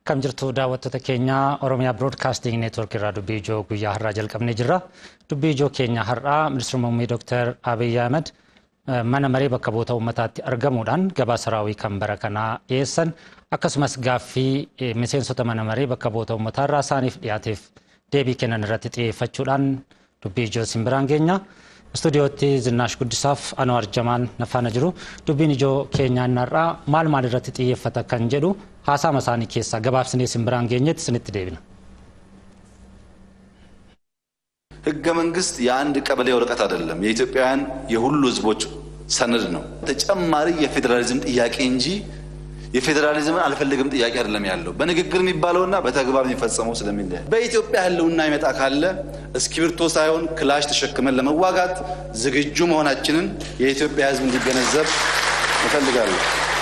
Akkam jirtu daawwattoota keenya Oromiyaa Broadcasting Network irraa dubbii ijoo guyyaa har'aa jalqabnee jirra. Dubbii ijoo keenya har'aa ministeera muummee Dr. Abiy Ahmed mana maree bakka bu'oota uummataatti argamuudhaan gabaasa raawwii kan bara kanaa dhiyeessan akkasumas gaaffii miseensota mana maree bakka bu'oota uummataa irraa isaaniif dhiyaateef deebii kennan irratti xiyyeeffachuudhaan dubbii ijoo isin biraan geenya. Istuudiyootti Zinnaash Guddisaaf Anwaar Jamaan nafaana jiru. Dubbiin ijoo keenyaa har'aa maal maal irratti xiyyeeffata kan jedhu haasaama isaanii keessaa gabaabsinee isin biraan geenyetti isinitti deebina. ህገ መንግስት የአንድ ቀበሌ ወረቀት አይደለም። የኢትዮጵያውያን የሁሉ ህዝቦች ሰነድ ነው። ተጨማሪ የፌዴራሊዝም ጥያቄ እንጂ የፌዴራሊዝምን አልፈልግም ጥያቄ አይደለም ያለው። በንግግር የሚባለውና በተግባር የሚፈጸመው ስለሚለያይ በኢትዮጵያ ህልውና ይመጣ ካለ እስክሪብቶ ሳይሆን ክላሽ ተሸክመን ለመዋጋት ዝግጁ መሆናችንን የኢትዮጵያ ህዝብ እንዲገነዘብ እፈልጋለሁ።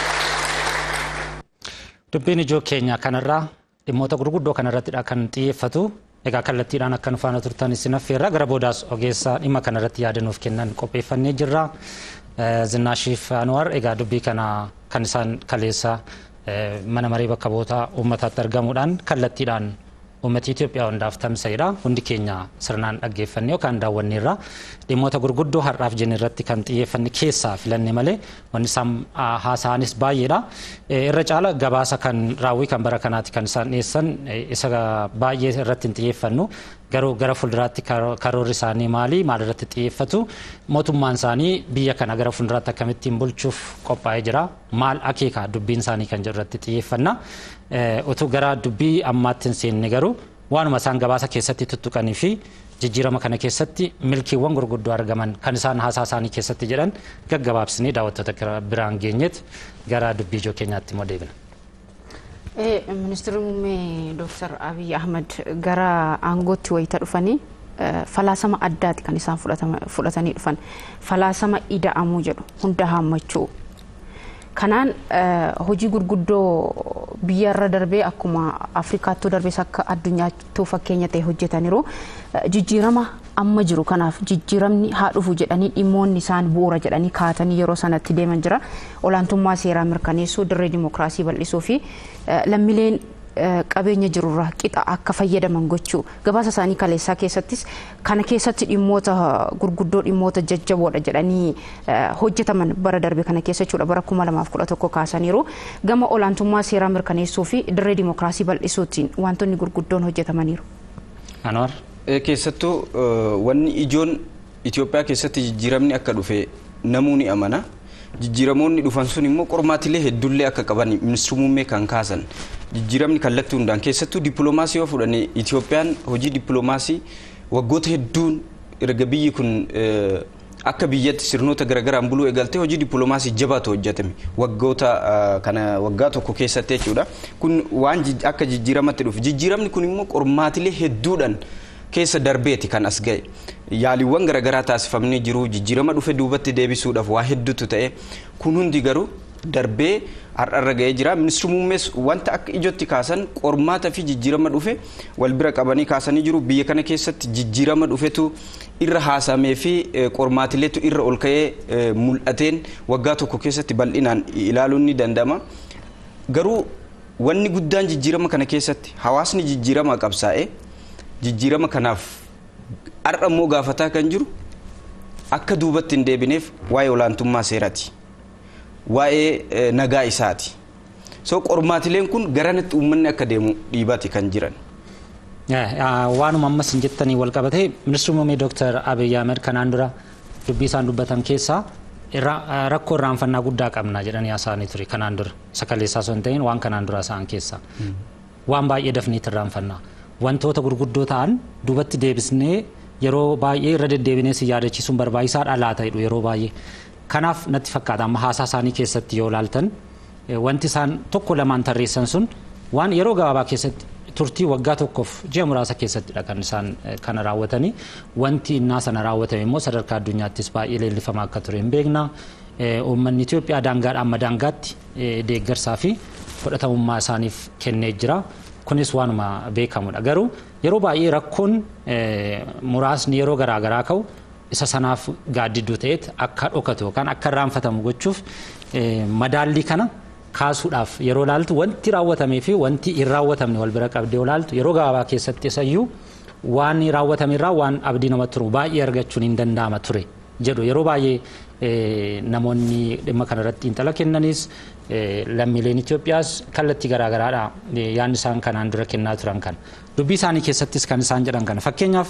Dubbiin ijoo keenya kanarraa dhimmoota gurguddoo kanarrattidha kan xiyyeeffatu. Egaa kallattiidhaan akka nu faana turtan isin affeerra gara boodaas ogeessa dhimma kanarratti yaada nuuf kennan qopheeffannee jirra. Zinnaashiif Anwar egaa dubbii kana kan isaan kaleessa mana maree bakka bu'oota uummataatti argamuudhaan kallattiidhaan uummata Itoophiyaa hundaaf tamsa'edha. Hundi keenya sirnaan dhaggeeffannee yookaan daawwanneerra. Dhimmoota gurguddoo har'aaf jenne irratti kan xiyyeeffanne keessaa filanne malee wanni isaan haasa'anis baay'eedha. Irra caala gabaasa kan raawwii kan bara kanaati kan isaan dhiyeessan isa baay'ee irratti hin xiyyeeffannu. Garuu gara fuulduraatti karoorri isaanii maali? Maal irratti xiyyeeffatu? Mootummaan isaanii biyya kana gara fuulduraatti akkamittiin bulchuuf qophaa'ee jira? Maal akeeka dubbiin isaanii kan jedhu irratti xiyyeeffanna. Utuu gara dubbii ammaatti hin seenne garuu waanuma isaan gabaasa keessatti tuttuqanii fi jijjiirama kana keessatti milkiiwwan gurguddoo argaman kan isaan haasaa isaanii keessatti jedhan gaggabaabsinee daawwattoota biraan geenyeet gara dubbii ijoo keenyaatti immoo deebina. Ministeerri muummee Dr. Abiy Ahmed gara aangootti wayita dhufanii falaasama addaati kan isaan fudhatanii dhufan. Falaasama ida'amuu jedhu hunda haammachuu. Kanaan hojii gurguddoo biyyarra darbee akkuma Afrikaattuu darbees akka addunyaattuu fakkeenya ta'e hojjetaniiru jijjiirama amma jiru kanaaf jijjiiramni haa dhufu jedhanii dhimmoonni isaan bu'uura jedhanii kaatanii yeroo sanatti deeman jira. Olaantummaa seeraa mirkaneessuu, dirree dimokiraasii bal'isuu fi lammileen qabeenya jirurraa qixa akka fayyadaman gochuu gabaasa isaanii kaleessaa keessattis kana keessatti dhimmoota gurguddoo dhimmoota jajjaboodha jedhanii hojjetaman bara darbe kana keessa jechuudha bara kuma lamaaf kudha tokko kaasaniiru gama olaantummaa seeraa mirkaneessuu fi dirree dimokiraasii bal'isuutiin wantoonni gurguddoon hojjetamaniiru. Anwar. Keessattuu wanni ijoon Itoophiyaa keessatti jijjiiramni akka dhufe namuu ni amana. jijjiiramoonni dhufan sun immoo qormaatilee hedduullee akka qaban ministeerri muummee kan kaasan jijjiiramni kallattii hundaan keessattuu dippiloomaasii yoo fudhanne Itoophiyaan hojii dippiloomaasii waggoota hedduun erga biyyi kun akka biyyatti sirnoota garaagaraan buluu eegaltee hojii dippiloomaasii jabaatu hojjetame waggoota kana waggaa tokko keessatti jechuudha kun waan akka jijjiiramatti dhufe jijjiiramni kun immoo qormaatilee hedduudhaan keessa darbeeti kan as ga'e yaaliiwwan garaagaraa taasifamanii jiru jijjiirama dhufe duubatti deebisuudhaaf waa hedduutu ta'e kun hundi garuu darbee har'arra ga'ee jira ministeerri muummees wanta akka ijootti kaasan qormaata fi jijjiirama dhufe wal bira qabanii kaasanii jiru biyya kana keessatti jijjiirama dhufetu irra haasamee fi qormaatileetu irra ol ka'ee mul'ateen waggaa tokko keessatti bal'inaan ilaaluun ni danda'ama garuu wanni guddaan jijjiirama kana keessatti hawaasni jijjiirama qabsaa'ee jijjiirama kanaaf har'a immoo gaafataa kan jiru akka duubatti hin deebineef waa'ee olaantummaa seeraati waa'ee nagaa isaati so qormaatileen kun garanatti uummanni akka deemu dhiibati kan jiran. Waanuma ammas hin jettanii wal qabatee ministeerri muummee Dr. Abiy Ahmed kanaan dura dubbii isaan dubbatan keessaa rakkoo irraanfannaa guddaa qabna jedhanii haasa'anii ture kanaan dura sakaleessaa osoo hin ta'in waan kanaan dura haasa'an keessaa waan baay'ee dafniitti irraanfannaa. wantoota gurguddoo ta'an duubatti deebisnee yeroo baay'ee irra deddeebinee si yaadachiisuun barbaachisaadha laata jedhu yeroo baay'ee. Kanaaf natti fakkaata amma haasaa isaanii keessatti yoo ilaaltan wanti isaan tokko lamaan tarreessan sun waan yeroo gabaabaa keessatti turtii waggaa tokkoof ji'a muraasa keessattidha kan isaan kana raawwatanii wanti innaa sana raawwatame immoo sadarkaa addunyaattis baay'ee leellifamaa akka ture hin beekna. Uummanni Itoophiyaa daangaadhaa amma daangaatti deeggarsaa fi fudhatamummaa isaaniif kennee jira. kunis waanuma beekamudha garuu yeroo baay'ee rakkoon muraasni yeroo garaagaraa ka'u isa sanaaf gaaddidduu ta'eet akka dhokatu yookaan akka irraanfatamu gochuuf madaallii kana kaasuudhaaf yeroo laaltu wanti raawwatamee fi wanti hin raawwatamne wal bira qabdee yoo laaltu yeroo gabaabaa keessatti isayyuu waan raawwatame irraa waan abdii namatti turu baay'ee argachuun hin danda'ama ture jedhu yeroo baay'ee namoonni dhimma kanarratti xiinxala kennanis lammiileen Itoophiyaas kallattii garaagaraadha yaadni isaan kanaan dura kennaa turan kan dubbii isaanii keessattis kan isaan jedhan kana fakkeenyaaf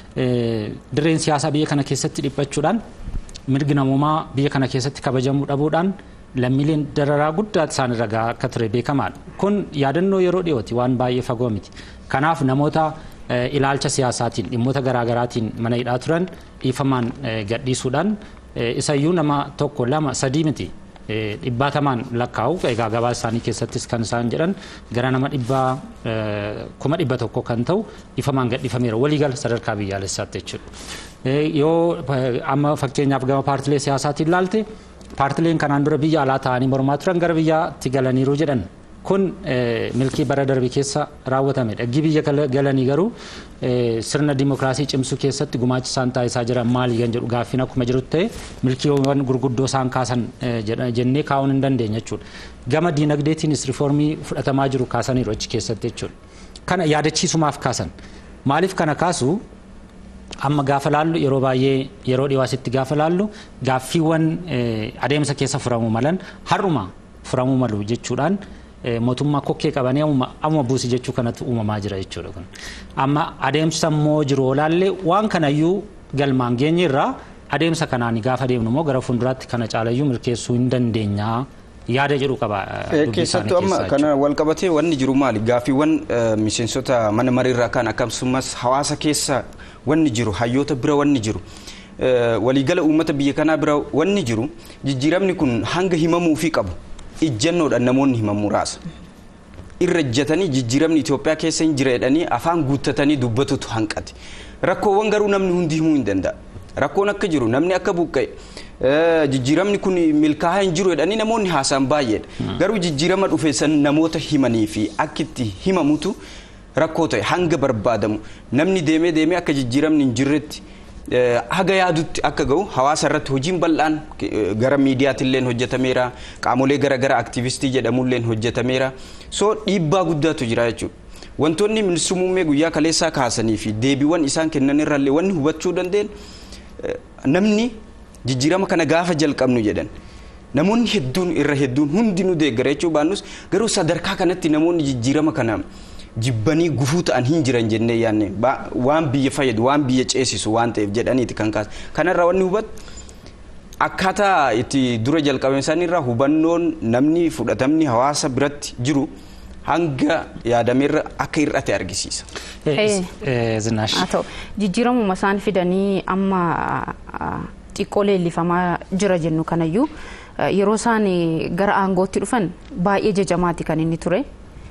dirreen siyaasaa biyya kana keessatti dhiphachuudhaan mirgi namummaa biyya kana keessatti kabajamuu dhabuudhaan lammiileen dararaa guddaa isaan irra gahaa akka ture beekamaadha. Kun yaadannoo yeroo dhiyooti waan baay'ee fagoo miti. Kanaaf namoota ilaalcha siyaasaatiin dhimmoota garaagaraatiin mana hidhaa turan dhiifamaan gadhiisuudhaan isayyuu nama tokko lama sadii miti dhibbaatamaan lakkaa'u egaa gabaa isaanii keessattis kan isaan jedhan gara nama dhibbaa kuma dhibba tokko kan ta'u dhiifamaan gadhiifameera waliigala sadarkaa biyyaalessaatti jechuudha. Yoo amma fakkeenyaaf gama paartilee siyaasaatiin ilaalte paartileen kanaan dura biyya alaa ta'anii mormaa turan gara biyyaatti galaniiru jedhan kun milkii bara darbe keessa raawwatamedha. Gii biyya galanii garuu sirna dimokiraasii cimsuu keessatti gumaachi isaan taasisaa jiran maali kan jedhu gaaffiin akkuma jirutti ta'e milkiiwwan gurguddoo isaan kaasan jennee kaa'uun hin dandeenya jechuudha. Gama diinagdeetiinis riifoormii fudhatamaa jiru kaasaniiru achi keessatti jechuudha. Kana yaadachiisumaaf kaasan. Maaliif kana kaasu amma gaafa laallu yeroo baay'ee yeroo dhiwaasitti gaafa laallu gaaffiiwwan adeemsa keessa furamuu malan har'uma furamuu malu jechuudhaan mootummaa kokkee qabanii amma buusi jechuu kanatu uumamaa jira jechuudha kun. Amma adeemsa immoo jiru olaallee waan kanayyuu galmaan geenye irraa adeemsa kanaan gaafa deemnu immoo gara fuulduraatti kana caalayyuu milkeessuu hin dandeenya yaada jedhu qaba. Keessattuu amma kana wal qabatee wanni jiru maali gaaffiiwwan miseensota mana mariirraa kan akkasumas hawaasa keessa wanni jiru hayyoota bira wanni jiru. waliigala uummata biyya kanaa bira wanni jiru jijjiiramni kun hanga himamuufii qabu ijjannoodhaan namoonni himan muraasa. Irra ijjatanii jijjiiramni Itoophiyaa keessa hin jira jedhanii afaan guuttatanii dubbatutu hanqate. Rakkoowwan garuu namni hundi himuu hin danda'a. Rakkoon akka jiru namni akka buqqa'e jijjiiramni kun milkaa'aa hin jiru jedhanii namoonni haasa'an baay'eedha. Garuu jijjiirama dhufe san namoota himanii fi akka itti himamutu rakkoo ta'e hanga barbaadamu namni deemee deemee akka jijjiiramni hin jirretti haga yaadutti akka ga'u hawaasa irratti hojiin bal'aan gara miidiyaatillee hojjetameera qaamolee garaagaraa aktivistii jedhamullee hojjetameera soo dhiibbaa guddaatu jira jechuudha. Wantoonni ministeerri muummee guyyaa kaleessaa kaasanii fi deebiiwwan isaan kennan irraallee wanni hubachuu dandeenyu namni jijjiirama kana gaafa jalqabnu jedhan namoonni hedduun irra hedduun hundinuu deeggara jechuu baannus garuu sadarkaa kanatti namoonni jijjiirama kana jibbanii gufuu ta'an hin jiran jennee yaanne waan biyya fayyadu waan biyya ceesisu waan ta'eef jedhaniiti kan kaasa kanarraa wanni hubatu akkaataa itti dura jalqabame isaaniirraa hubannoon namni fudhatamni hawaasa biratti jiru hanga yaadameerra akka hir'ate argisiisa. Zinaash. Haa ta'u jijjiiramuma isaan fidanii amma xiqqoo leellifamaa jira jennu kanayyuu yeroo isaan gara aangootti dhufan baay'ee jajamaati kan inni ture.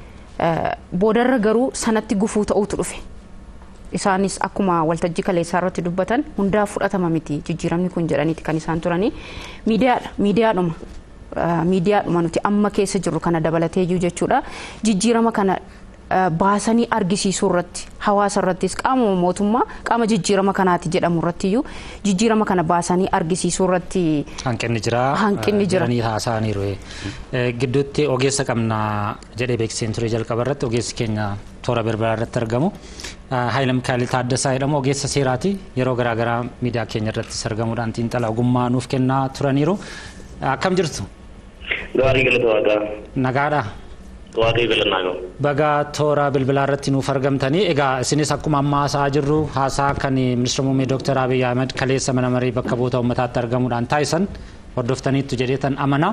boodarra garuu sanatti gufuu ta'uutu dhufe. Isaanis akkuma waltajjii kaleessaa irratti dubbatan hundaa fudhatama miti jijjiiramni kun jedhaniiti kan isaan turanii miidiyaadha miidiyaadhuma miidiyaadhuma nuti amma keessa jirru kana dabalateeyyuu jechuudha jijjiirama kana baasanii argisiisuu irratti hawaasa irrattis qaama mootummaa qaama jijjiirama kanaati jedhamu irrattiyyuu jijjiirama kana baasanii argisiisuu irratti Hanqinni jira. Hanqinni jira. Jedhanii haasa'aniiru. Gidduutti ogeessa qabna jedhee beeksiseen ture jalqaba irratti ogeessi keenya toora bilbilaa irratti argamu. Haayila Mikaayil Taaddasaa jedhamu ogeessa seeraati. Yeroo garaagaraa miidiyaa keenya irrattis argamuudhaan xiinxala ogummaa nuuf kennaa turaniiru. Akkam jirtu? Gaarii galata waaqaa. Nagaadha. Waaqayyo galannaa gahu. Baga toora bilbilaa irratti nuuf argamtanii egaa isinis akkuma amma haasa'aa jirru haasaa kan ministeera muummee Dr. Abiy Ahmed kaleessa mana marii bakka bu'oota uummataatti argamuudhaan taasisan hordoftaniittu jedheetan amana.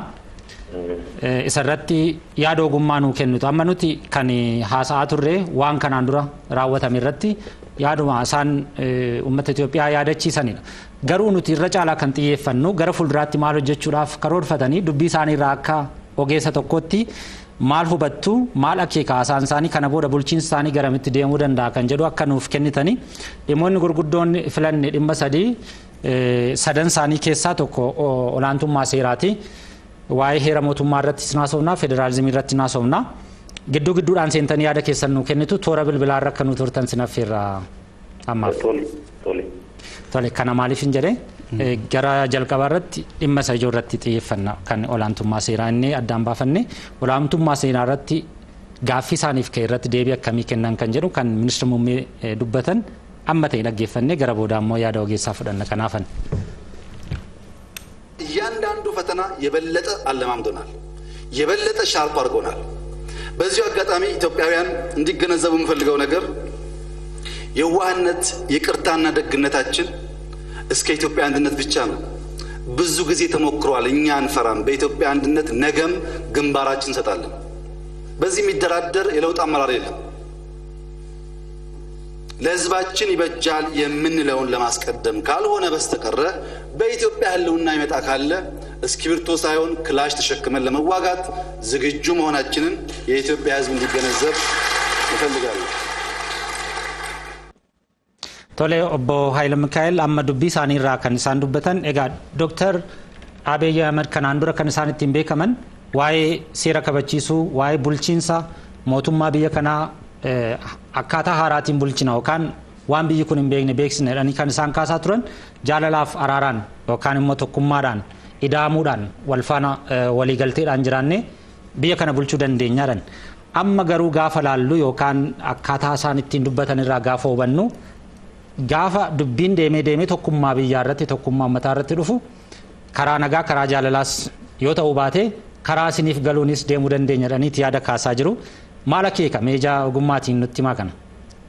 Isa irratti yaada ogummaa nuu kennitu amma nuti kan haasa'aa turre waan kanaan dura raawwatame irratti yaaduma isaan uummata Itoophiyaa yaadachiisanidha. Garuu nuti irra caalaa kan xiyyeeffannu gara fuulduraatti maal hojjechuudhaaf karoorfatanii dubbii isaanii irraa akka ogeessa tokkotti maal hubattu maal akeeka haasaan isaanii kana booda bulchiinsi isaanii garamitti deemuu danda'a kan jedhu akka nuuf kennitanii dhimmoonni gurguddoon filanne dhimma sadii sadan isaanii keessaa tokko olaantummaa seeraati. Waa'ee heera mootummaa irratti naasofnaa federaalizimii irratti naasofnaa gidduu gidduudhaan seentanii yaada keessan nu kennitu toora bilbilaa irra akka nu turtan sinaffeerra ammaaf. Tole. Tole. Tole kana maaliif hin jedhee gara jalqabaa irratti dhimma isa ijoo irratti xiyyeeffanna kan olaantummaa seeraa inni addaan baafanne olaantummaa seeraa irratti gaaffii isaaniif ka'e irratti deebii akkamii kennan kan jedhu kan ministeera muummee dubbatan amma ta'e dhaggeeffannee gara booda immoo yaada ogeessaa fudhanna kanaafan. እያንዳንዱ ፈተና የበለጠ አለማምዶናል፣ የበለጠ ሻርፕ አድርጎናል። በዚሁ አጋጣሚ ኢትዮጵያውያን እንዲገነዘቡ የምፈልገው ነገር የዋህነት ይቅርታና ደግነታችን እስከ ኢትዮጵያ አንድነት ብቻ ነው። ብዙ ጊዜ ተሞክሯል። እኛ አንፈራም። በኢትዮጵያ አንድነት ነገም ግንባራችን እንሰጣለን። በዚህ የሚደራደር የለውጥ አመራር የለም። ለሕዝባችን ይበጃል የምንለውን ለማስቀደም ካልሆነ በስተቀረ በኢትዮጵያ ሕልውና ይመጣ ካለ እስክሪብቶ ሳይሆን ክላሽ ተሸክመን ለመዋጋት ዝግጁ መሆናችንን የኢትዮጵያ ሕዝብ እንዲገነዘብ ይፈልጋሉ። Tole obbo Haayile Mikaa'el amma dubbii isaanii irraa kan isaan dubbatan egaa Dooktar Abiy Ahmed kanaan dura kan isaan ittiin beekaman waa'ee seera kabachiisuu waa'ee bulchiinsa mootummaa biyya kanaa akkaataa haaraatiin bulchina yookaan waan biyyi kun hin beekne beeksisna jedhanii kan isaan kaasaa turan jaalalaaf araaraan yookaan immoo tokkummaadhaan ida'amuudhaan wal faana waliigalteedhaan jiraannee biyya kana bulchuu dandeenyaadhan. Amma garuu gaafa laallu yookaan akkaataa isaan ittiin dubbatan irraa gaafa hubannu gaafa dubbiin deemee deemee tokkummaa biyyaa irratti tokkummaa uummataa irratti dhufu karaa nagaa karaa jaalalaas yoo ta'uu baate karaa isiniif galuunis deemuu dandeenya jedhaniiti yaada kaasaa jiru. Maal akeeka meejaa ogummaatiin nutti himaa kana?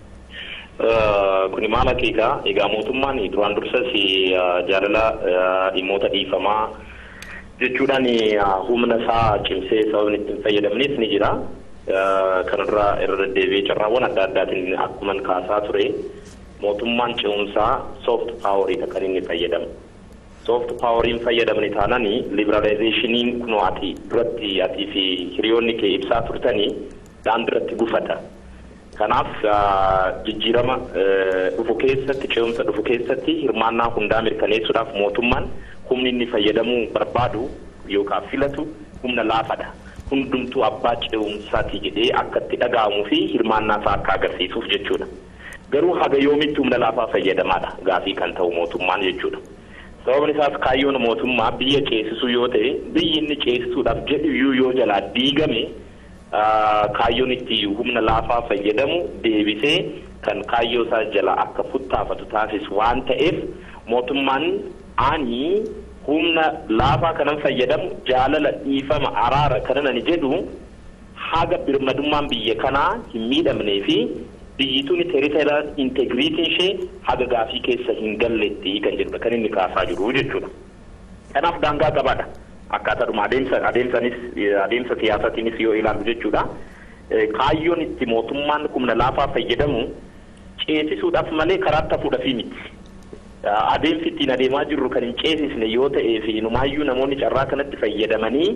Kuni maal akeeka egaa mootummaan duraan dursas jaalala dhimmoota dhiifamaa jechuudhaan humna isaa cimsee sababni ittiin fayyadamnis ni jira. Kanarraa irra deddeebi'ee carraawwan adda addaatiin akkuma kaasaa ture mootummaan ce'umsaa soft paaworii kan inni fayyadamu. Soft paaworiin fayyadamni taanani liberalizeeshiniin kunoo ati duratti atii fi hiriyoonni kee ibsaa turtanii daandiirratti gufata. Kanaaf jijjiirama dhufu keessatti ce'umsa dhufu keessatti hirmaannaa hundaa mirkaneessuudhaaf mootummaan humni inni fayyadamuu barbaadu yookaan filatu humna laafadha. Hundumtuu abbaa ce'umsaati jedhee akka itti dhaga'amuu fi hirmaannaa isaa akka agarsiisuuf jechuudha. Garuu haga yoomitti humna laafaa fayyadamaadha gaafii kan ta'u mootummaan jechuudha. Sababni isaas kaayyoon mootummaa biyya ceesisuu yoo ta'e biyyi inni ceesisuudhaaf jedhu iyyuu yoo jalaa diigame kaayyoon itti humna laafaa fayyadamu deebisee kan kaayyoo isaa jala akka futtaafatu taasisu waan ta'eef mootummaan ani humna laafaa kanan fayyadamu jaalala dhiifama araara kanan ani jedhu haga birmadummaan biyya kanaa hin miidhamnee fi biyyituun teeritaayilaa integiriitiin ishee haga gaafii keessa hin galletti kan jedhudha kan inni kaasaa jiru jechuudha. Kanaaf daangaa qabaadha. Akkaataadhuma adeemsa adeemsanis adeemsa siyaasatiinis yoo ilaalu jechuudha. Kaayyoon itti mootummaan humna laafaa fayyadamu ceesisuudhaaf malee karaa tafuudhaafii miti. Adeemsi ittiin adeemaa jirru kan hin ceesisne yoo ta'ee fi numaayyuu namoonni carraa kanatti fayyadamanii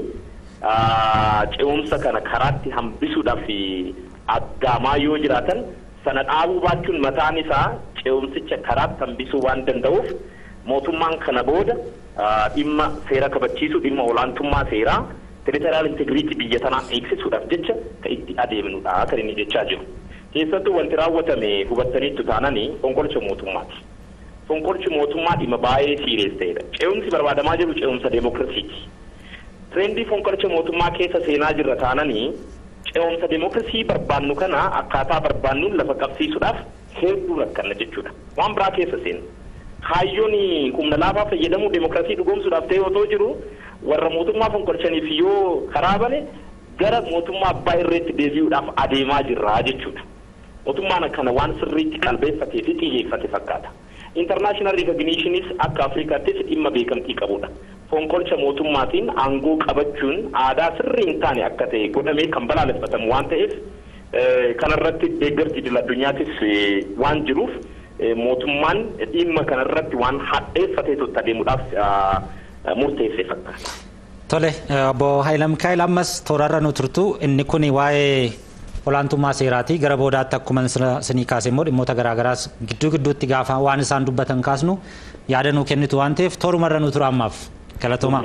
ce'umsa kana karaatti hambisuudhaaf aggaamaa yoo jiraatan sana dhaabuu baachuun mataan isaa ce'umsicha karaatti hambisuu waan danda'uuf mootummaan kana booda dhimma seera kabachiisuu dhimma olaantummaa seeraa teritoriyaal integiriitii biyya tanaa eegsisuudhaaf jecha kan itti adeemnudha kan inni jechaa jiru. Keessattuu wanti raawwatame hubattaniittu taananii fonqolcha mootummaati. Fonqolchi mootummaa dhimma baay'ee siirees ta'edha. Ce'umsi barbaadamaa jiru ce'umsa deemokiraasiiti. Tireendii fonqolcha mootummaa keessa seenaa jirra taananii ce'umsa deemokiraasii barbaannu kana akkaataa barbaannuun lafa qabsiisuudhaaf hedduu rakkanna jechuudha. Waan biraa keessa seenu. Kaayyoon humna laafaa fayyadamuu deemokiraasii dhugoomsuudhaaf ta'e otoo jiru warra mootummaa fonqolchaniif yoo karaa bane gara mootummaa abbaa irreetti deebi'uudhaaf adeemaa jirra jechuudha. Mootummaan akkana waan sirriitti qalbeeffatee fi xiyyeeffate fakkaata. International recognitionis akka Afrikaattis dhimma beekamtii qabudha. Fonqolcha mootummaatiin aangoo qabachuun aadaa sirrii hin taane akka ta'e godhamee kan balaaleffatamu waan ta'eef kanarratti deeggarsi idil addunyaatis waan jiruuf mootummaan dhimma kanarratti waan hadheeffatee totta adeemuudhaaf murteessee fakkaata. Tole obbo Haayila Mikaa'el ammas toorarra nu turtu inni kun waa'ee olaantummaa seeraati gara boodaatti akkuma isinii kaase immoo dhimmoota garaagaraas gidduu gidduutti gaafa waan isaan dubbatan kaasnu yaada nuu kennitu waan ta'eef toorumarra nu tura ammaaf galatooma.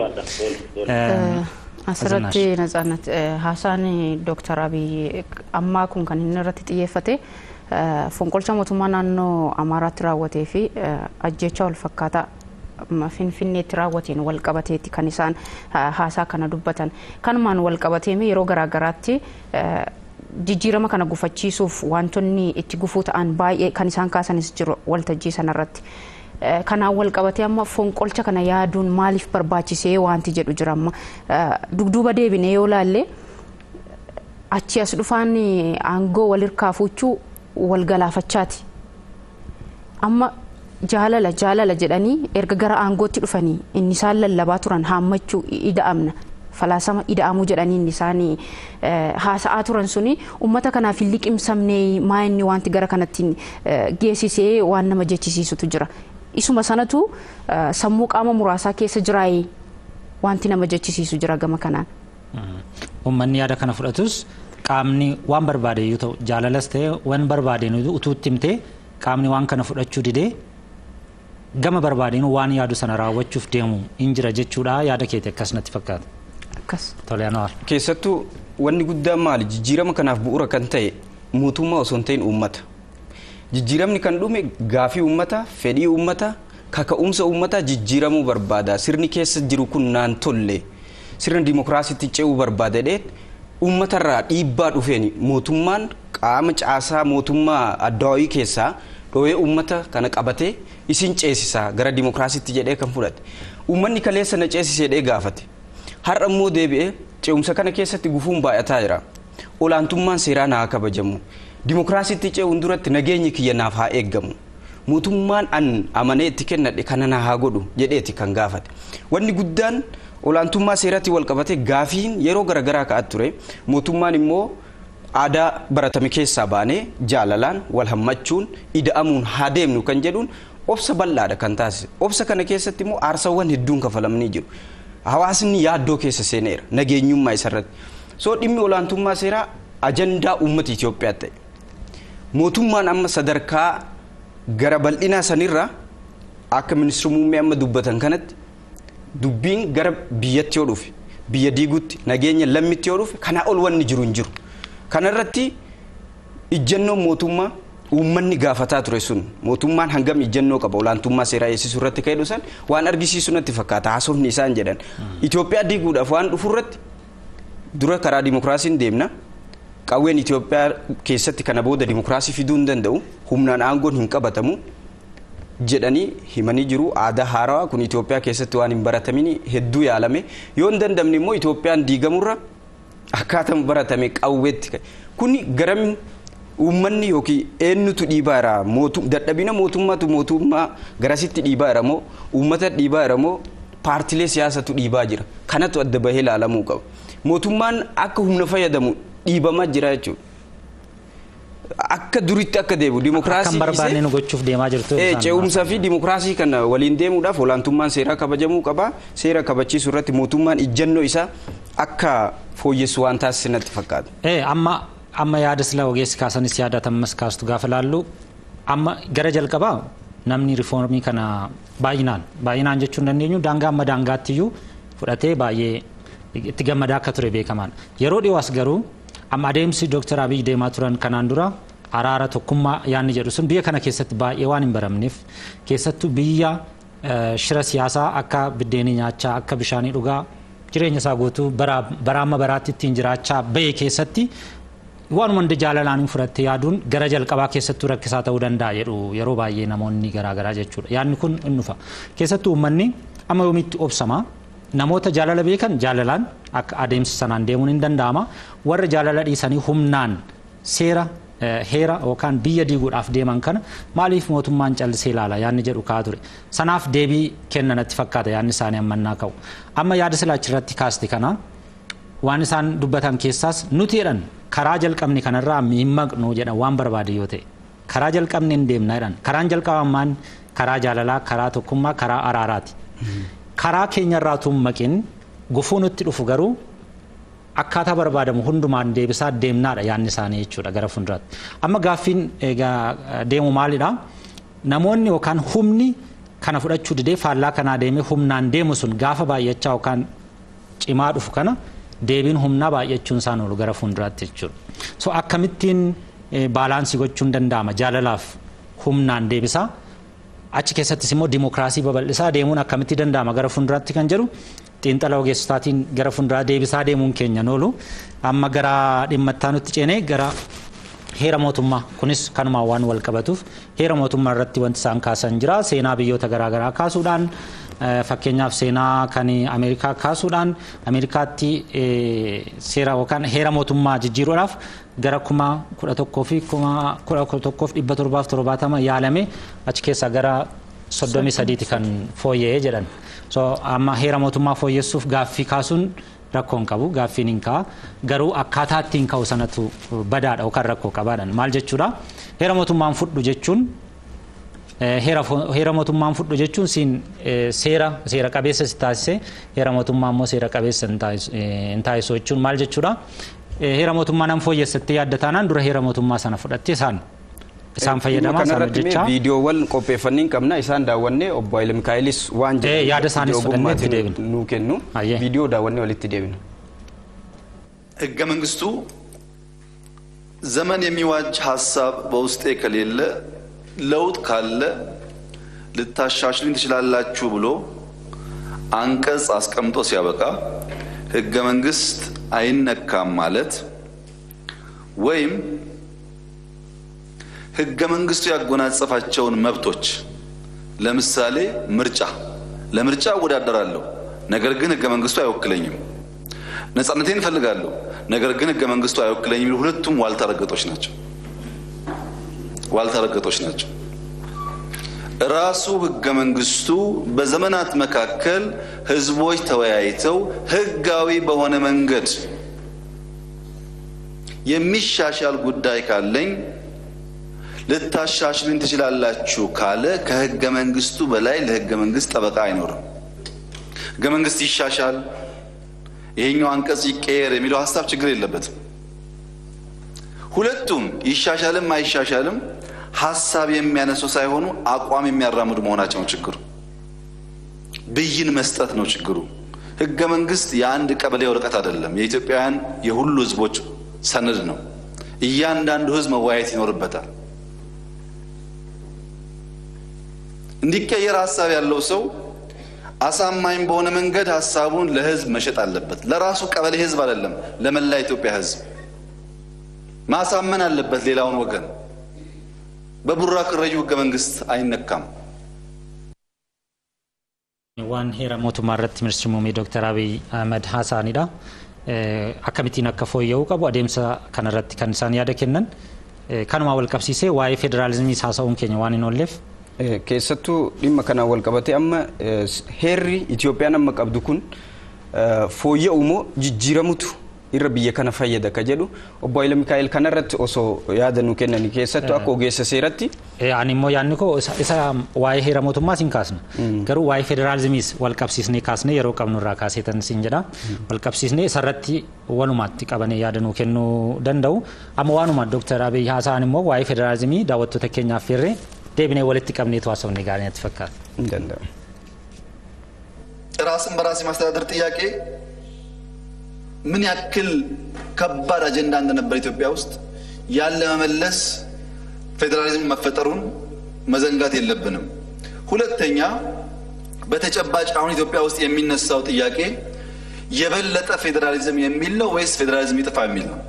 Asirratti Natsaannat haasaan Dooktar Abiy ammaa kun kan inni irratti xiyyeeffate fonqolcha mootummaa naannoo Amaaraatti raawwatee fi ajjecha wal fakkaataa finfinneetti raawwateen wal qabateeti kan isaan haasaa kana dubbatan kanumaan wal qabateeme yeroo garaagaraatti jijjiirama kana gufachiisuuf wantoonni itti gufuu ta'an baay'ee kan isaan kaasanis jiru waltajjii sanarratti. Kanaan wal qabatee amma fonqolcha kana yaaduun maaliif barbaachisee wanti jedhu jira amma dugduuba deebinee yoo laalle achi as dhufaan aangoo wal hirkaa fuuchuu wal galaafachaati. Amma jaalala jaalala jedhanii erga gara aangootti dhufanii inni isaan lallabaa turan haammachuu ida'amna. falaasama ida'amuu jedhanii inni isaan haasa'aa turan suni uummata kanaaf hin liqimsamne maa inni wanti gara kanatti geessisee waan nama jechisiisutu jira. Isuma sanatu sammuu qaama muraasaa keessa jiraayee wanti nama jechisiisu jira gama kanaan. Uummanni yaada kana fudhatus qaamni waan barbaade yoo ta'u jaalalas ta'e waan barbaadeen utuu itti himtee qaamni waan kana fudhachuu didee gama barbaadeen waan yaadu sana raawwachuuf deemu hin jira jechuudha yaada keeti akkas natti fakkaata. Akkas. Tole Anwaar. Keessattuu wanni guddaan maali jijjiirama kanaaf bu'uura kan ta'e mootummaa osoo hin ta'in uummata. Jijjiiramni kan dhume gaafii uummata fedhii uummata kaka'umsa uummataa jijjiiramuu barbaada sirni keessa jiru kun naan tolle sirna dimokiraasiitti ce'uu barbaadadhee uummatarraa dhiibbaa dhufeen mootummaan qaama caasaa mootummaa addawaayii keessaa dhoo'ee uummata kana qabatee isin ceesisaa gara dimokiraasiitti jedhee kan fudhate uummanni kaleessa na ceesisee gaafate. har'a immoo deebi'ee ce'umsa kana keessatti gufuun baay'ataa jira olaantummaan seeraa naa kabajamu dimokiraasiitti ce'uun duratti nageenyi kiyya naaf haa eeggamu mootummaan an amanee itti kennadhe kana na haa godhu jedheeti kan gaafate wanni guddaan olaantummaa seeratti wal qabate gaafiin yeroo garaagaraa ka'at ture mootummaan immoo aadaa baratame keessaa baanee jaalalaan wal hammachuun ida'amuun haa deemnu kan jedhuun obsa bal'aadha kan taasise obsa kana keessatti immoo aarsawwan hedduun kafalamanii jiru. hawaasni yaaddoo keessa seeneera nageenyummaa isarratti soo dhimmi olaantummaa seeraa ajandaa uummata Itoophiyaa ta'e mootummaan amma sadarkaa gara bal'inaa sanirra akka ministeerri muummee amma dubbatan kanatti dubbiin gara biyyatti yoo dhufe biyya diigutti nageenya lammitti yoo dhufe kanaa ol wanni jiru hin jiru kanarratti ijjannoon mootummaa uummanni gaafataa ture sun mootummaan hangam ijjannoo qaba olaantummaa seeraa eegsisuu irratti ka'e dhusan waan argisiisu natti fakkaata haasofni isaan jedhan Itoophiyaa diiguudhaaf waan dhufu irratti dura karaa dimokiraasiin deemna qawween Itoophiyaa keessatti kana booda dimokiraasii fiduu hin danda'u humnaan aangoon hin qabatamu jedhanii himanii jiru aadaa haarawaa kun Itoophiyaa keessatti waan hin baratamin hedduu yaalame yoo hin dandamne immoo Itoophiyaan diigamurra akkaataa baratame qawweetti kuni garam uummanni yookiin eenyutu dhiibaa jira dadhabina mootummaatu mootummaa garasitti dhiibaa jira moo uummata dhiibaa jira moo paartilee siyaasatu dhiibaa jira kanatu adda bahee ilaalamuu qaba mootummaan akka humna fayyadamu dhiibamaa jira jechuudha. Akka duritti akka deemu dimokiraasii Kan barbaanne nu gochuuf deemaa jirtu. ce'umsaa fi dimokiraasii kana waliin deemuudhaaf olaantummaan seeraa kabajamuu qaba seera kabachiisuu irratti mootummaan ijjannoo isaa akka fooyyessu waan taasisu natti fakkaata. Amma amma yaada sila ogeessi kaasanis yaadatammas kaastu gaafa laallu amma gara jalqabaa namni rifoormii kana baay'inaan baay'inaan jechuu hin dandeenyu daangaa amma daangaattiyyuu fudhatee baay'ee itti gammadaa akka ture beekamaan yeroo dhiyoos garuu amma adeemsi dooktar abiy deemaa turan kanaan dura araara tokkummaa yaanni jedhu sun biyya kana keessatti baay'ee waan hin baramneef keessattuu biyya shira siyaasaa akka biddeenii nyaachaa akka bishaanii dhugaa jireenya isaa guutuu bara amma baraatti ittiin jiraachaa bahe keessatti waan hunda jaalalaan fudhattee yaaduun gara jalqabaa keessattuu rakkisaa ta'uu danda'a jedhu yeroo baay'ee namoonni garaagaraa jechuudha. Yaadni kun in dhufa. Keessattuu uummanni amma yoomitti obsama namoota jaalala beekan jaalalaan akka adeemsa sanaan deemuun hin danda'ama. Warra jaalala dhiisanii humnaan seera heera yookaan biyya diiguudhaaf deeman kana maaliif mootummaan callisee ilaala yaadni jedhu kaa ture. Sanaaf deebii kennanatti fakkaata yaadni isaanii ammannaa ka'u. Amma yaada silaachirratti kaaste kana waan isaan dubbatan keessaas nuti jedhan karaa jalqabni kanarraa hin maqnu jedhan waan barbaade yoo ta'e karaa jalqabni hin deemna jedhan karaan jalqabamaan karaa jaalalaa karaa tokkummaa karaa araaraati karaa keenyarraa tun maqin gufuu nutti dhufu garuu akkaataa barbaadamu hundumaan deebisaa deemnaadha yaanni isaanii jechuudha gara fuulduraatti amma gaaffiin egaa deemu maalidha namoonni yookaan humni kana fudhachuu didee faallaa kanaa deemee humnaan deemu sun gaafa baay'achaa yookaan cimaa dhufu kana deebiin humnaa baay'achuun isaan oolu gara fuulduraatti jechuudha. So akkamittiin baalaansii gochuun danda'ama jaalalaaf humnaan deebisaa achi keessattis immoo dimokiraasii babal'isaa deemuun akkamitti danda'ama gara fuulduraatti kan jedhu xiinxala ogeessotaatiin gara fuulduraa deebisaa deemuun keenya noolu amma gara dhimma itti aanutti ceenee gara heera mootummaa kunis kanumaan waan wal qabatuuf heera mootummaa irratti wanti isaan kaasan jira seenaa biyyoota garaagaraa kaasuudhaan fakkeenyaaf seenaa kan ameerikaa kaasuudhaan ameerikaatti seera yookaan heera mootummaa jijjiiruudhaaf gara kuma kudha tokkoo fi kuma kudha tokkoof dhibba torbaaf torbaatama yaalame achi keessaa gara soddomii sadiiti kan fooyya'ee jedhan. So amma heera mootummaa fooyyessuuf gaaffii kaasuun rakkoon qabu gaaffiin hin ka'a garuu akkaataa ittiin ka'u sanatu badaadha yookaan rakkoo qabaadhan maal jechuudha heera mootummaan fudhu jechuun heera mootummaan fudhu jechuun siin seera seera qabeessa si taasise heera mootummaa immoo seera qabeessa hin taasisu jechuun maal jechuudha heera mootummaa nan fooyyessattee yaadda taanaan dura heera mootummaa sana fudhattee isaan isaan fayyadamaa isaan hojjechaa. Viidiyoowwan qopheeffannee qabna isaan daawwannee obbo Haile Mikaa'ilis waan jedhan yaada isaanis fudhannee itti deebina. nuu kennu viidiyoo daawwannee walitti deebina. ህገ መንግስቱ ዘመን የሚዋጅ ሀሳብ በውስጤ ከሌለ ለውጥ ካለ ልታሻሽሉኝ ትችላላችሁ ብሎ አንቀጽ አስቀምጦ ሲያበቃ ህገ መንግስት አይነካም ማለት ወይም ህገ መንግስቱ ያጎናጸፋቸውን መብቶች ለምሳሌ ምርጫ ለምርጫ እወዳደራለሁ፣ ነገር ግን ህገ መንግስቱ አይወክለኝም። ነጻነቴን እፈልጋለሁ፣ ነገር ግን ህገ መንግስቱ አይወክለኝም የሚሉ ሁለቱም ዋልታ ረገጦች ናቸው። ዋልታ ረገጦች ናቸው። ራሱ ህገ መንግስቱ በዘመናት መካከል ህዝቦች ተወያይተው ህጋዊ በሆነ መንገድ የሚሻሻል ጉዳይ ካለኝ ልታሻሽሉኝ ትችላላችሁ ካለ ከህገ መንግስቱ በላይ ለህገ መንግስት ጠበቃ አይኖርም። ህገ መንግስት ይሻሻል፣ ይሄኛው አንቀጽ ይቀየር የሚለው ሀሳብ ችግር የለበትም። ሁለቱም ይሻሻልም አይሻሻልም ሀሳብ የሚያነሱ ሳይሆኑ አቋም የሚያራምዱ መሆናቸው ነው ችግሩ። ብይን መስጠት ነው ችግሩ። ህገ መንግስት የአንድ ቀበሌ ወረቀት አይደለም። የኢትዮጵያውያን የሁሉ ህዝቦች ሰነድ ነው። እያንዳንዱ ህዝብ መወያየት ይኖርበታል። እንዲቀየር ሀሳብ ያለው ሰው አሳማኝ በሆነ መንገድ ሀሳቡን ለህዝብ መሸጥ አለበት። ለራሱ ቀበሌ ህዝብ አይደለም፣ ለመላ ኢትዮጵያ ህዝብ ማሳመን አለበት ሌላውን ወገን። በቡራ ክረዩ ህገ መንግስት አይነካም። waan heera mootummaa irratti ministeerri muummee dooktar abiy ahmed haasaanidha. Akkamittiin akka fooyya'uu qabu adeemsa kanarratti kan isaan yaada kennan kanuma wal qabsiisee waa'ee federaalizimii haasa'uun keenya waan hin oolleef keessattuu dhimma kanaan wal qabate amma heerri Itoophiyaan amma qabdu kun fooyya'u moo jijjiiramutu irra biyya kana fayyada ka jedhu obbo Haile Mikaa'el kanarratti osoo yaada nu kennani keessattuu akka ogeessa seeratti. Ani immoo yaadni koo isa waa'ee heera mootummaas hin kaasna. Garuu waa'ee federaalizimiis wal qabsiisnee kaasnee yeroo qabnu irraa kaaseetan siin jedha. Wal qabsiisnee isarratti walumaatti qabanee yaada nu kennuu danda'u. Amma waanuma Dooktar Abiy haasa'an immoo waa'ee federaalizimii daawwattoota keenyaaf feerree deebinee walitti qabneetu haasofne gaarii natti fakkaata. Hin danda'amu. ራስን በራስ የማስተዳደር ጥያቄ ምን ያክል ከባድ አጀንዳ እንደነበር ኢትዮጵያ ውስጥ ያለ መመለስ ፌዴራሊዝም መፈጠሩን መዘንጋት የለብንም። ሁለተኛ በተጨባጭ አሁን ኢትዮጵያ ውስጥ የሚነሳው ጥያቄ የበለጠ ፌዴራሊዝም የሚል ነው ወይስ ፌዴራሊዝም ይጥፋ የሚል ነው?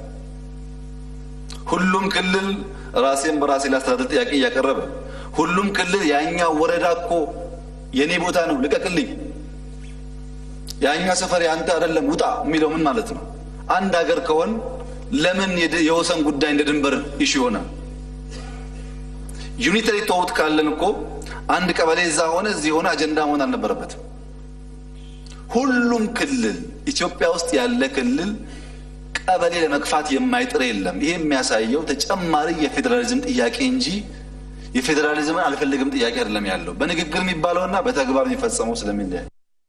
ሁሉም ክልል ራሴን በራሴ ላስተዳደር ጥያቄ እያቀረበ ሁሉም ክልል ያኛው ወረዳ እኮ የኔ ቦታ ነው ልቀቅልኝ ያኛ ሰፈር ያንተ አይደለም ውጣ የሚለው ምን ማለት ነው? አንድ ሀገር ከሆን ለምን የወሰን ጉዳይ እንደ ድንበር ይሹ ይሆናል? ዩኒተሪ ተውት ካለን እኮ አንድ ቀበሌ እዛ ሆነ እዚህ ሆነ አጀንዳ መሆን አልነበረበትም። ሁሉም ክልል ኢትዮጵያ ውስጥ ያለ ክልል ቀበሌ ለመግፋት የማይጥር የለም። ይሄ የሚያሳየው ተጨማሪ የፌዴራሊዝም ጥያቄ እንጂ የፌዴራሊዝምን አልፈልግም ጥያቄ አይደለም ያለው በንግግር የሚባለውና በተግባር የሚፈጸመው ስለሚለያይ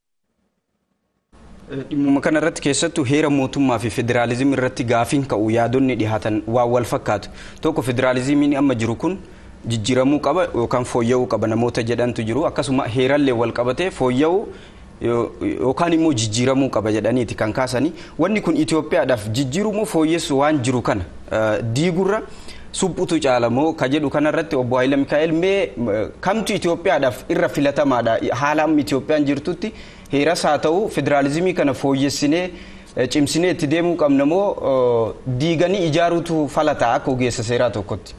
Dhimmuma kana irratti keessattuu heera mootummaa fi federaalizimii irratti gaafiin ka'u yaadonni dhihaatan waan wal fakkaatu. Tokko federaalizimiin amma jiru kun jijjiiramuu qaba yookaan fooyya'uu qaba namoota jedhantu jiru akkasuma heerallee wal qabatee fooyya'uu yookaan immoo jijjiiramuu qaba jedhaniiti kan kaasanii wanni kun Itoophiyaadhaaf jijjiiruu moo fooyyessu waan jiru kana diigurra suphutu caalamoo ka jedhu kanarratti obbo Haayila Mikaa'el mee kamtu Itoophiyaadhaaf irra filatamaadha haala amma Itoophiyaan jirtutti heeras haa ta'u federaalizimii kana fooyyessinee cimsinee itti deemuu qabna moo diiganii ijaaruutu falataa akka ogeessa seeraa tokkotti.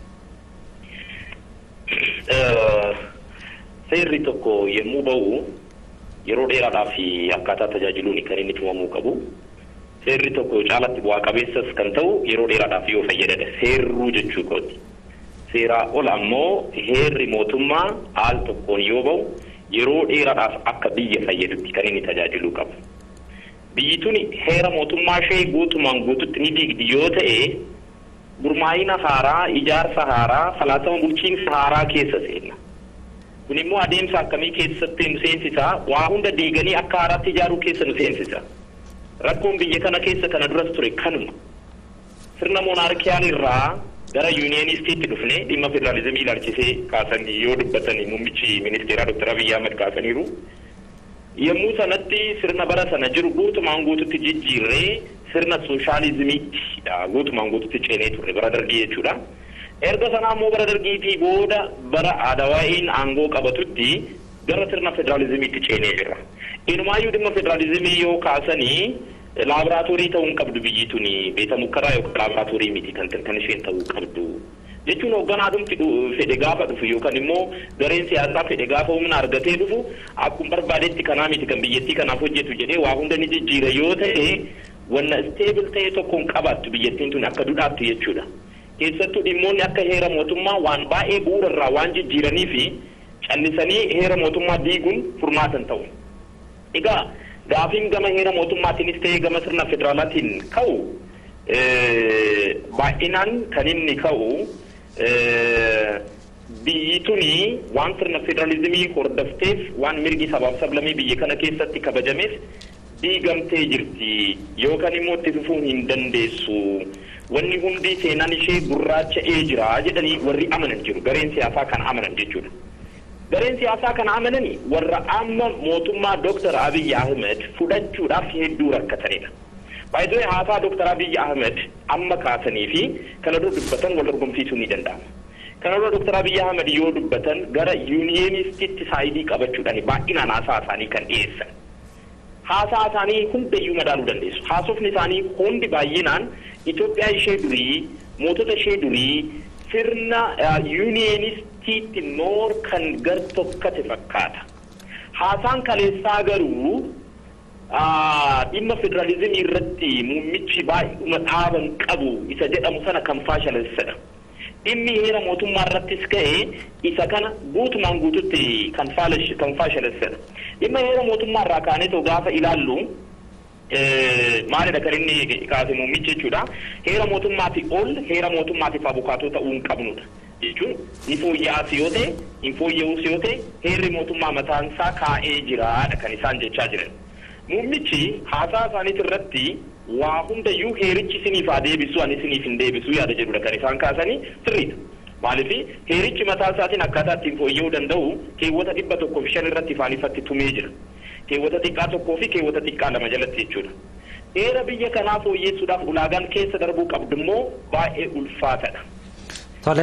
Seerri tokko yommuu bahu yeroo dheeraadhaaf akkaataa tajaajiluun kan inni tumamuu qabu. Seerri tokko caalatti bu'aa qabeessas kan ta'u yeroo dheeraadhaaf yoo fayyadame seerruu jechuu kooti. Seeraa ol ammoo heerri mootummaa haal tokkoon yoo bahu yeroo dheeraadhaaf akka biyya fayyadutti kan inni tajaajiluu qabu. Biyyi tuni heera mootummaa ishee guutumaan guututti ni diigdi yoo ta'e gurmaa'ina haaraa, ijaarsa haaraa, falaasama bulchiinsa haaraa keessa seenna. Kun immoo adeemsa akkamii keessatti nu seensisa? Waa hunda diiganii akka haaraatti ijaaruu keessa nu seensisa. Rakkoon biyya kana keessa kana duras ture kanuma. Sirna moonaarkiyaan irraa gara yuuniyeenistiitti dhufne dhimma federaalizimii ilaalchisee kaasan yoo dubbatan muummichi ministeeraa Dr. Abiyyi Ahmad kaasaniiru. Yommuu sanatti sirna bara sana jiru guutumaan guututti jijjiirree sirna sooshaalizimiitti guutumaan guututti ceenee turre bara dargii jechuudha. Erga sanaa immoo bara dargiitii booda bara Adawaa'iin aangoo qabatutti gara sirna federaalizimiitti ceenee jira. Inumaayyuu dhimma federaalizimii yoo kaasanii laaboraatoorii ta'uu hin qabdu biyyi tuni beeta mukkaraa yookaan laaboraatoorii miti kan kan isheen ta'uu qabdu. Jechuun hoogganaa dhumti fedhe gaafa dhufu yookaan immoo gareen siyaasaa fedhe gaafa humna argatee dhufu akkuma barbaadetti kanaa miti kan biyyattii kanaaf hojjetu jedhee waa hunda ni jijjiira yoo ta'e wanna isteebil ta'e tokkoon qabaattu biyyattiin tun akka dudhaattu jechuudha. Keessattuu dhimmoonni akka heera mootummaa waan baay'ee bu'uura irraa waan jijjiiranii fi callisanii heera mootummaa diiguun furmaatan ta'u. Egaa gaafiin gama heera mootummaatiinis ta'ee gama sirna federaalaatiin ka'u baay'inaan kan inni ka'u biyyi tuni waan sirna federaalizimii hordofteef waan mirgi sabaaf sablamii biyya kana keessatti kabajameef diigamtee jirti yookaan immoo itti fufuu hin dandeessu. Wanni hundi seenaan ishee gurraacha'ee jira jedhanii warri amanan jiru gareen siyaasaa kana amanan jechuudha. Gareen siyaasaa kana amananii warra amma mootummaa Dooktar Abiyyi Ahmed fudhachuudhaaf hedduu rakkatanidha. Baay'ee haasaa Dooktar Abiyyi Ahmed amma kaasanii fi kana dura dubbatan wal dorgomsiisuu ni danda'ama. Kana dura Dooktar Abiyyi Ahmed yoo dubbatan gara yuuniyeenistitti saayidii qabachuudhaan baay'inaan haasaa isaanii kan dhiyeessan. Haasaa isaanii hundayyuu madaaluu dandeessu. Haasofni isaanii hundi baay'inaan Itoophiyaa ishee durii, mootota ishee durii sirna yuuniyenistiitti noor kan gar tokkate fakkaata. Haasaan kaleessaa garuu dhimma federaalizimii irratti muummichi baay'uma dhaaban qabu isa jedhamu sana kan faashalessadha. Dhimmi heera mootummaa irrattis ka'e isa kana guutumaan guututti kan faashalessadha. Dhimma heera mootummaa irraa kaanee gaafa ilaallu maalidha kan inni kaase muummichi jechuudha. Heera mootummaatii ol heera mootummaatiif abukaatoo ta'uu hin qabnudha. Jechuun ni fooyya'aas yoo ta'e, hin fooyya'uus yoo ta'e, heerri mootummaa mataan isaa kaa'ee jiraadha kan isaan jechaa jiran. Muummichi haasaa isaaniit irratti waa hundayyuu heerichi isiniif haa deebisu ani isiniif hin deebisu yaada jedhudha kan isaan kaasanii sirriidha. Maaliif heerichi mataa isaatiin akkaataa ittiin fooyya'uu danda'u keewwata dhibba tokkoo fi shan irratti ifaan ifatti tumee jira. Keewwata xiqqaa tokkoo fi keewwata xiqqaa lama jalatti jechuudha. Heera biyya kanaa fooyyessuudhaaf ulaagaan keessa darbuu qabdu immoo baay'ee ulfaatadha. Tole.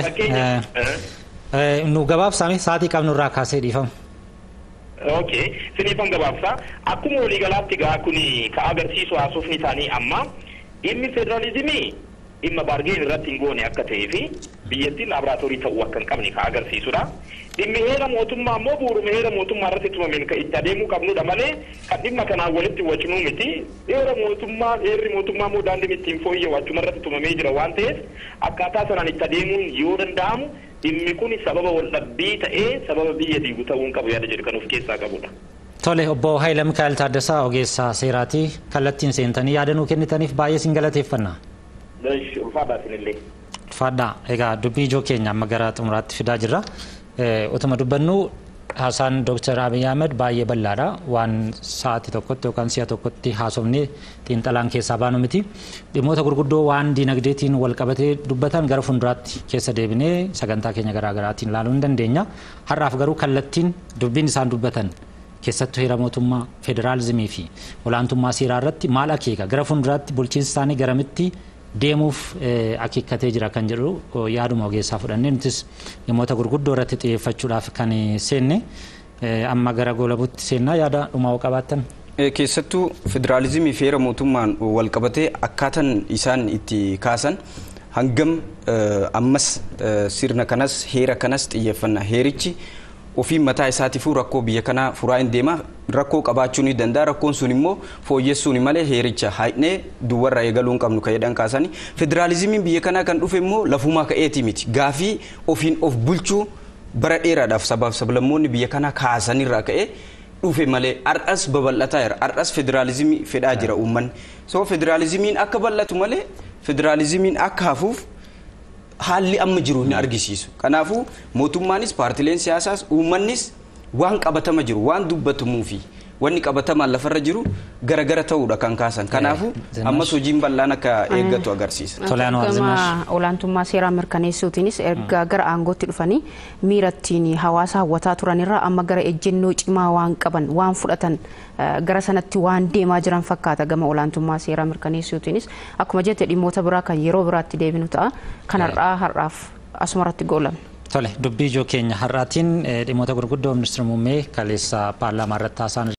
Nu gabaabsaame sa'aatii qabnu irraa kaasee dhiifama. Okay, siniifan gabaabsaa. Akkuma waliigalaatti gaa kuni ka agarsiisu haasofni isaanii amma dhimmi federaalizimii dhimma baargeen irratti hin goone akka ta'ee fi biyyattiin laaboraatoorii ta'uu akka hin qabne ka agarsiisudha. Dhimmi heera mootummaa immoo bu'uuruma heera mootummaa irratti tumameen kan itti adeemuu qabnudha malee kan dhimma kanaan walitti wacnuu miti. Heera mootummaa heerri mootummaa immoo daandiin ittiin fooyya'u achuma irratti tumamee jira waan ta'eef akkaataa sanaan itti adeemuun yoo danda'amu dhimmi kun sababa waldhabbii ta'ee sababa biyya diigu ta'uu hin qabu yaada jedhu kan of keessaa qabudha. Tole obbo Haayila Mikaa'el Taaddasaa ogeessa seeraatii kallattiin seentanii yaada nuu kennitaniif baay'ee sin galateeffanna. Ulfaadhaa isinillee. Ulfaadhaa egaa dubbii ijoo keenya amma gara xumuraatti fidaa jirra. Utuma dubbannu haasaan Dooktar Abiy Ahmed baay'ee bal'aadha. Waan sa'aatii tokkotti yookaan si'a tokkotti haasofnee xiinxalaan keessaa baanu miti. Dhimmoota gurguddoo waan diinagdeetiin wal qabatee dubbatan gara fuulduraatti keessa deebinee sagantaa keenya garaagaraatiin ilaaluu ni dandeenya. Har'aaf garuu kallattiin dubbiin isaan dubbatan keessattuu heera mootummaa federaalizimii fi olaantummaa seeraa irratti maal akeeka gara fuulduraatti bulchiinsa isaanii garamitti deemuuf akeekkatee jira kan jedhu yaaduma ogeessaa fudhannee nutis dhimmoota gurguddoo irratti xiyyeeffachuudhaaf kan seenne amma gara goolabuutti seennaa yaada dhumaa qabaattan. Keessattuu federaalizimii fi heera mootummaan wal qabatee akkaataan isaan itti kaasan hangam ammas sirna kanas heera kanas xiyyeeffanna heerichi ofii mataa isaatiifuu rakkoo biyya kanaa furaa hin deema rakkoo qabaachuu ni danda'a rakkoon sun immoo fooyyessuun malee heericha haadhnee duwwarra eegaluu hin qabnu kan jedhan kaasanii federaalizimiin biyya kanaa kan dhufe immoo lafumaa ka'eeti miti gaafii ofiin of bulchuu bara dheeraadhaaf sabaaf sablammoonni biyya kanaa kaasanirraa ka'ee dhufe malee har'as babal'ataa jira har'as federaalizimii fedhaa jira uummanni soo federaalizimiin akka bal'atu malee federaalizimiin akka hafuuf haalli amma jiru hin argisiisu kanaafuu mootummaanis paartileen siyaasaas uummannis waan qabatama jiru waan dubbatamuu fi wanni qabatamaan lafarra jiru garagara ta'uudha kan kaasan kanaafuu ammas hojiin bal'aan akka eeggatu agarsiisa. Gama olaantummaa seeraa mirkaneessuutiinis erga gara aangootti dhufanii miira ittiin hawaasa hawwataa turanirraa amma gara ejjennoo cimaa waan qaban waan fudhatan gara sanatti waan deemaa jiran fakkaata gama olaantummaa seeraa mirkaneessuutiinis akkuma jette dhimmoota biraa kan yeroo biraatti deebinu ta'a kan har'aa har'aaf asumarratti goolamna. Tole dubbii ijoo keenya har'aatiin dhimmoota gurguddoo ministeera muummee kaleessa paarlaamaa irratti haasa'an